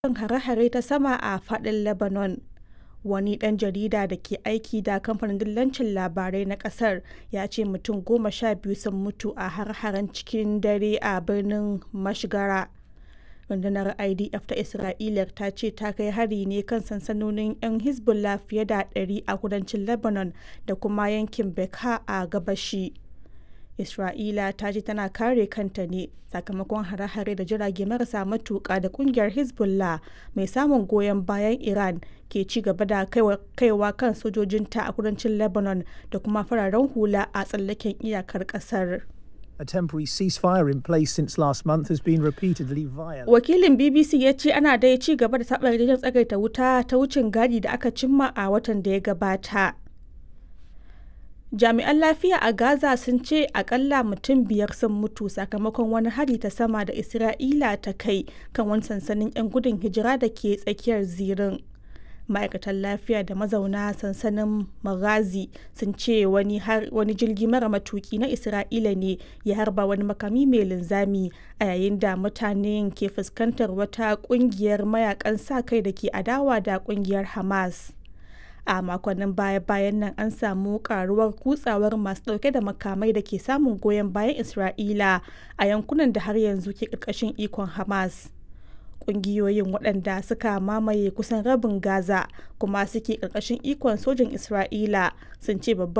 kan hare-hare ta sama a faɗin Lebanon. Wani ɗan jarida da ke aiki da kamfanin dillancin labarai na ƙasar ya ce mutum goma sha biyu sun mutu a hare-haren cikin dare a birnin Mashgara. Rundunar IDF ta Isra'ila ta ce ta kai hari ne kan sansanonin 'yan Hezbollah fiye da 100 a kudancin Lebanon da kuma yankin Bekaa a gabashi. Isra'ila ta ce tana kare kanta ne sakamakon hare-hare da jirage marasa matuƙa da ƙungiyar Hezbollah mai samun goyon bayan Iran ke ci gaba da kaiwa kan sojojinta a kudancin Lebanon da kuma fararen hula a tsallaken iyakar ƙasar. A temporary ceasefire in place since last month has been repeatedly violated. Wakilin BBC ya ce ana dai ci gaba da saɓa yarjejen tsagaita wuta ta wucin gadi da aka cimma a watan da ya gabata. Jami'an lafiya a Gaza sun ce akalla mutum biyar sun mutu sakamakon wani hari ta sama da Isra'ila ta kai kan wani sansanin 'yan gudun hijira da ke tsakiyar zirin. ma'aikatan lafiya da mazauna sansanin maghazi sun ce wani, wani jirgi mara matuki na isra'ila ne ya harba wani makami mai linzami a yayin da mutanen ke fuskantar wata kungiyar mayakan sa kai da ke adawa da kungiyar hamas a makonnin baya-bayan nan an samu karuwar kutsawar masu dauke da makamai da ke samun goyon bayan isra'ila a yankunan da har yanzu ke karkashin ikon hamas kungiyoyin waɗanda suka mamaye kusan rabin gaza kuma suke ƙarƙashin ikon sojin isra'ila sun ce babban